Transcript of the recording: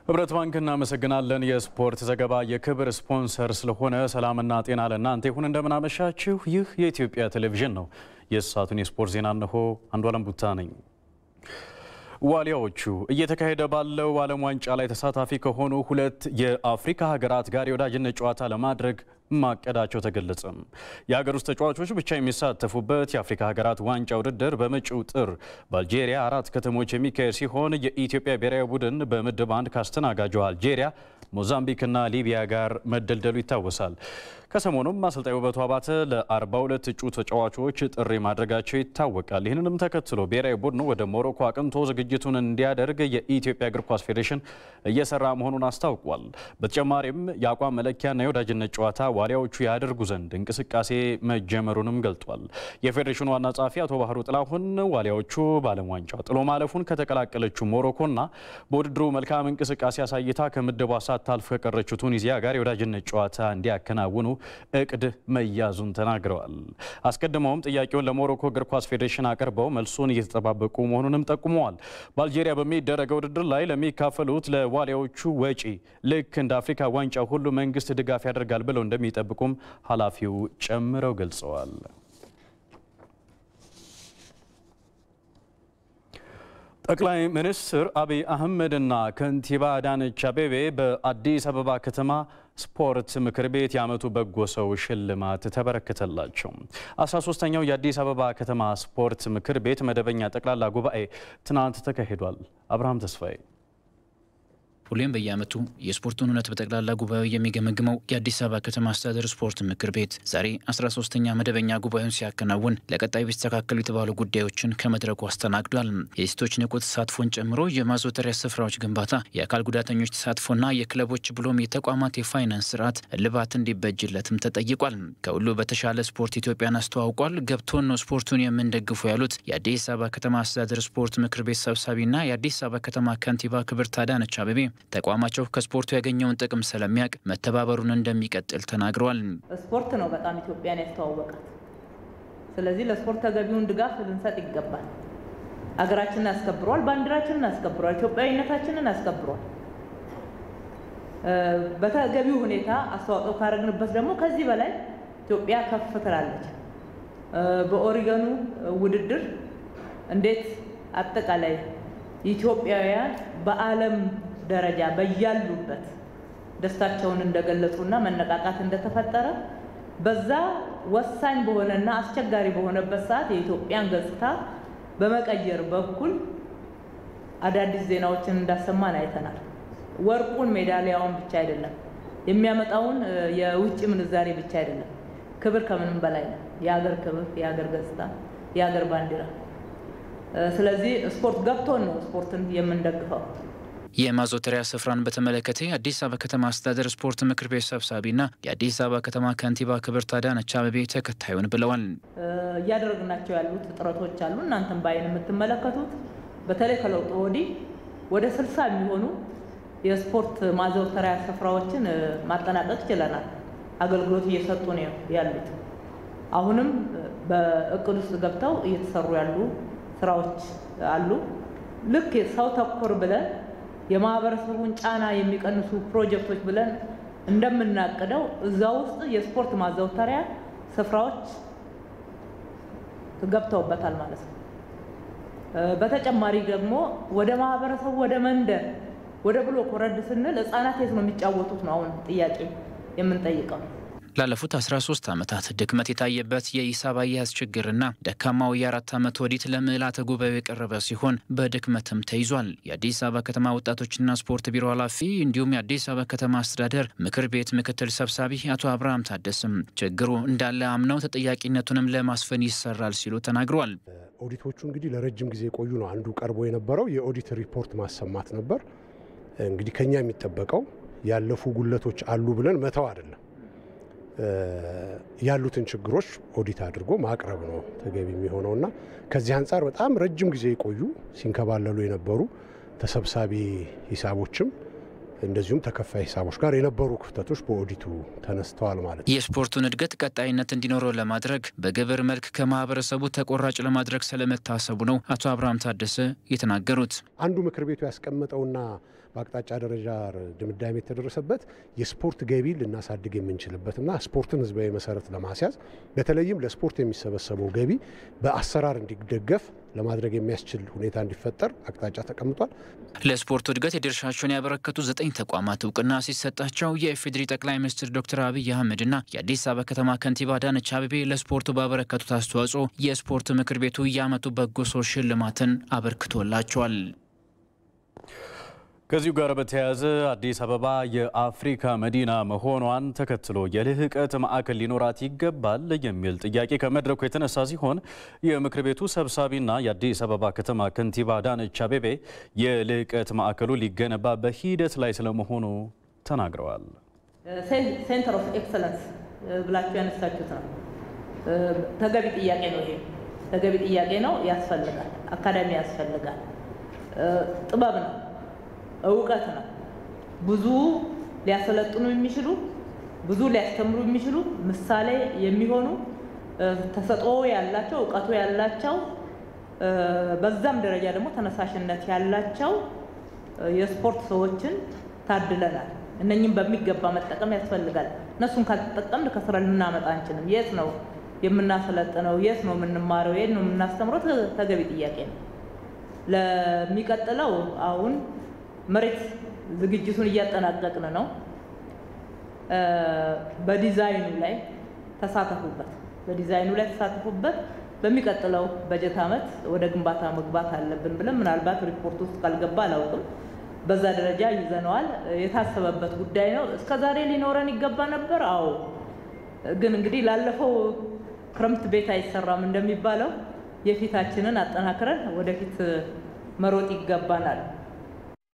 ህብረት ባንክ እናመሰግናለን። የስፖርት ዘገባ የክብር ስፖንሰር ስለሆነ ሰላምና ጤና ለእናንተ ይሁን። እንደምናመሻችሁ። ይህ የኢትዮጵያ ቴሌቪዥን ነው። የሰዓቱን የስፖርት ዜና እነሆ። አንዷለም ቡታ ነኝ። ዋሊያዎቹ እየተካሄደ ባለው ዓለም ዋንጫ ላይ ተሳታፊ ከሆኑ ሁለት የአፍሪካ ሀገራት ጋር የወዳጅነት ጨዋታ ለማድረግ ማቀዳቸው ተገለጸ። የሀገር ውስጥ ተጫዋቾች ብቻ የሚሳተፉበት የአፍሪካ ሀገራት ዋንጫ ውድድር በመጪው ጥር በአልጄሪያ አራት ከተሞች የሚካሄድ ሲሆን የኢትዮጵያ ብሔራዊ ቡድን በምድብ አንድ ካስተናጋጇ አልጄሪያ፣ ሞዛምቢክና ሊቢያ ጋር መደልደሉ ይታወሳል። ከሰሞኑም አሰልጣኝ ውበቱ አባተ ለ42 እጩ ተጫዋቾች ጥሪ ማድረጋቸው ይታወቃል። ይህንንም ተከትሎ ብሔራዊ ቡድኑ ወደ ሞሮኮ አቅንቶ ዝግጅቱን እንዲያደርግ የኢትዮጵያ እግር ኳስ ፌዴሬሽን እየሰራ መሆኑን አስታውቋል። በተጨማሪም የአቋም መለኪያና የወዳጅነት ጨዋታ ዋሊያዎቹ ያደርጉ ዘንድ እንቅስቃሴ መጀመሩንም ገልጧል። የፌዴሬሽኑ ዋና ጸሐፊ አቶ ባህሩ ጥላሁን ዋሊያዎቹ በዓለም ዋንጫ ጥሎ ማለፉን ከተቀላቀለችው ሞሮኮና በውድድሩ መልካም እንቅስቃሴ አሳይታ ከምድቧ ሳታልፍ ከቀረችው ቱኒዚያ ጋር የወዳጅነት ጨዋታ እንዲያከናውኑ እቅድ መያዙን ተናግረዋል። አስቀድመውም ጥያቄውን ለሞሮኮ እግር ኳስ ፌዴሬሽን አቅርበው መልሱን እየተጠባበቁ መሆኑንም ጠቁመዋል። በአልጄሪያ በሚደረገው ውድድር ላይ ለሚካፈሉት ለዋሊያዎቹ ወጪ ልክ እንደ አፍሪካ ዋንጫ ሁሉ መንግስት ድጋፍ ያደርጋል ብለው እንደሚጠብቁም ኃላፊው ጨምረው ገልጸዋል። ጠቅላይ ሚኒስትር አብይ አህመድና ከንቲባ አዳነች አቤቤ በአዲስ አበባ ከተማ ስፖርት ምክር ቤት የዓመቱ በጎ ሰው ሽልማት ተበረከተላቸው። 13ኛው የአዲስ አበባ ከተማ ስፖርት ምክር ቤት መደበኛ ጠቅላላ ጉባኤ ትናንት ተካሂዷል። አብርሃም ተስፋዬ ሁሌም በየዓመቱ የስፖርቱን እውነት በጠቅላላ ጉባኤው የሚገመግመው የአዲስ አበባ ከተማ አስተዳደር ስፖርት ምክር ቤት ዛሬ 13ኛ መደበኛ ጉባኤውን ሲያከናውን ለቀጣይ ቢስተካከሉ የተባሉ ጉዳዮችን ከመድረኩ አስተናግዷል። የሴቶች ንቁ ተሳትፎን ጨምሮ የማዘውተሪያ ስፍራዎች ግንባታ፣ የአካል ጉዳተኞች ተሳትፎና የክለቦች ብሎም የተቋማት የፋይናንስ ስርዓት እልባት እንዲበጅለትም ተጠይቋል። ከሁሉ በተሻለ ስፖርት ኢትዮጵያን አስተዋውቋል። ገብቶን ነው ስፖርቱን የምንደግፉ ያሉት የአዲስ አበባ ከተማ አስተዳደር ስፖርት ምክር ቤት ሰብሳቢና የአዲስ አበባ ከተማ ከንቲባ ክብርት አዳነች አቤቤ ተቋማቸው ከስፖርቱ ያገኘውን ጥቅም ስለሚያውቅ መተባበሩን እንደሚቀጥል ተናግረዋል። ስፖርት ነው በጣም ኢትዮጵያን ያስተዋወቃት። ስለዚህ ለስፖርት ተገቢውን ድጋፍ ልንሰጥ ይገባል። ሀገራችንን አስከብሯል፣ ባንዲራችንን አስከብሯል፣ ኢትዮጵያዊነታችንን አስከብሯል። በተገቢው ሁኔታ አስተዋጽኦ ካረግንበት ደግሞ ከዚህ በላይ ኢትዮጵያ ከፍ ትላለች። በኦሪገኑ ውድድር እንዴት አጠቃላይ ኢትዮጵያውያን በዓለም ደረጃ በያሉበት ደስታቸውን እንደገለጹና መነቃቃት እንደተፈጠረ በዛ ወሳኝ በሆነና አስቸጋሪ በሆነበት ሰዓት የኢትዮጵያን ገጽታ በመቀየር በኩል አዳዲስ ዜናዎችን እንዳሰማን አይተናል። ወርቁን ሜዳሊያውን ብቻ አይደለም የሚያመጣውን የውጭ ምንዛሬ ብቻ አይደለም። ክብር ከምንም በላይ ነው። የሀገር ክብር፣ የሀገር ገጽታ፣ የሀገር ባንዲራ። ስለዚህ ስፖርት ገብቶን ነው ስፖርትን የምንደግፈው። የማዘውተሪያ ስፍራን በተመለከተ የአዲስ አበባ ከተማ አስተዳደር ስፖርት ምክር ቤት ሰብሳቢና የአዲስ አበባ ከተማ ከንቲባ ክብርት አዳነች አቤቤ ተከታዩን ብለዋል። እያደረግናቸው ያሉት ጥረቶች አሉ። እናንተም በዓይን የምትመለከቱት በተለይ ከለውጡ ወዲህ ወደ ስልሳ የሚሆኑ የስፖርት ማዘውተሪያ ስፍራዎችን ማጠናቀቅ ችለናል። አገልግሎት እየሰጡ ነው ያሉት። አሁንም በእቅድ ውስጥ ገብተው እየተሰሩ ያሉ ስራዎች አሉ። ልክ ሰው ተኮር ብለን የማህበረሰቡን ጫና የሚቀንሱ ፕሮጀክቶች ብለን እንደምናቅደው እዛ ውስጥ የስፖርት ማዘውተሪያ ስፍራዎች ገብተውበታል ማለት ነው። በተጨማሪ ደግሞ ወደ ማህበረሰቡ ወደ መንደር ወደ ብሎክ ወረድ ስንል ህጻናት የት ነው የሚጫወቱት ነው አሁን ጥያቄ የምንጠይቀው። ላለፉት 13 ዓመታት ድክመት የታየበት የሂሳብ አያያዝ ችግርና ደካማው የአራት ዓመት ኦዲት ለምልዓተ ጉባኤው የቀረበ ሲሆን በድክመትም ተይዟል። የአዲስ አበባ ከተማ ወጣቶችና ስፖርት ቢሮ ኃላፊ እንዲሁም የአዲስ አበባ ከተማ አስተዳደር ምክር ቤት ምክትል ሰብሳቢ አቶ አብርሃም ታደስም ችግሩ እንዳለ አምነው ተጠያቂነቱንም ለማስፈን ይሰራል ሲሉ ተናግረዋል። ኦዲቶቹ እንግዲህ ለረጅም ጊዜ የቆዩ ነው። አንዱ ቀርቦ የነበረው የኦዲት ሪፖርት ማሰማት ነበር። እንግዲህ ከኛ የሚጠበቀው ያለፉ ጉለቶች አሉ ብለን መተው አይደለም ያሉትን ችግሮች ኦዲት አድርጎ ማቅረብ ነው ተገቢ የሚሆነው እና ከዚህ አንጻር በጣም ረጅም ጊዜ የቆዩ ሲንከባለሉ የነበሩ ተሰብሳቢ ሂሳቦችም እንደዚሁም ተከፋይ ሂሳቦች ጋር የነበሩ ክፍተቶች በኦዲቱ ተነስተዋል ማለት ነው። የስፖርቱን እድገት ቀጣይነት እንዲኖረው ለማድረግ በግብር መልክ ከማህበረሰቡ ተቆራጭ ለማድረግ ስለመታሰቡ ነው አቶ አብርሃም ታደሰ የተናገሩት። አንዱ ምክር ቤቱ ያስቀመጠውና በአቅጣጫ ደረጃ ድምዳሜ የተደረሰበት የስፖርት ገቢ ልናሳድግ የምንችልበትና ስፖርትን ህዝባዊ መሰረት ለማስያዝ በተለይም ለስፖርት የሚሰበሰበው ገቢ በአሰራር እንዲደገፍ ለማድረግ የሚያስችል ሁኔታ እንዲፈጠር አቅጣጫ ተቀምጧል። ለስፖርቱ እድገት የድርሻቸውን ያበረከቱ ዘጠኝ ተቋማት እውቅና ሲሰጣቸው የኢፌዴሪ ጠቅላይ ሚኒስትር ዶክተር አብይ አህመድና የአዲስ አበባ ከተማ ከንቲባ አዳነች አቤቤ ለስፖርቱ ባበረከቱት አስተዋጽኦ የስፖርት ምክር ቤቱ የዓመቱ በጎ ሰው ሽልማትን አበርክቶላቸዋል። ከዚሁ ጋር በተያያዘ አዲስ አበባ የአፍሪካ መዲና መሆኗን ተከትሎ የልህቀት ማዕከል ሊኖራት ይገባል የሚል ጥያቄ ከመድረኩ የተነሳ ሲሆን የምክር ቤቱ ሰብሳቢና የአዲስ አበባ ከተማ ከንቲባ አዳነች አቤቤ የልህቀት ማዕከሉ ሊገነባ በሂደት ላይ ስለመሆኑ ተናግረዋል። ሴንተር ኦፍ ኤክሰለንስ ብላችሁ ያነሳችሁት ነው። ተገቢ ጥያቄ ነው። ይሄ ተገቢ ጥያቄ ነው። ያስፈልጋል። አካዳሚ ያስፈልጋል። ጥበብ ነው እውቀት ነው። ብዙ ሊያሰለጥኑ የሚችሉ ብዙ ሊያስተምሩ የሚችሉ ምሳሌ የሚሆኑ ተሰጥኦ ያላቸው እውቀቱ ያላቸው በዛም ደረጃ ደግሞ ተነሳሽነት ያላቸው የስፖርት ሰዎችን ታድለናል። እነኝም በሚገባ መጠቀም ያስፈልጋል። እነሱን ካልተጠቀምን ከስራ ልናመጣ አንችልም። የት ነው የምናሰለጥነው? የት ነው የምንማረው? የት ነው የምናስተምረው? ተገቢ ጥያቄ ነው። ለሚቀጥለው አሁን መሬት ዝግጅቱን እያጠናቀቅን ነው። በዲዛይኑ ላይ ተሳተፉበት፣ በዲዛይኑ ላይ ተሳተፉበት። በሚቀጥለው በጀት ዓመት ወደ ግንባታ መግባት አለብን ብለን ምናልባት ሪፖርት ውስጥ ካልገባ አላውቅም። በዛ ደረጃ ይዘነዋል። የታሰበበት ጉዳይ ነው። እስከ ዛሬ ሊኖረን ይገባ ነበር። አዎ፣ ግን እንግዲህ ላለፈው ክረምት ቤት አይሰራም እንደሚባለው የፊታችንን አጠናክረን ወደፊት መሮጥ ይገባናል።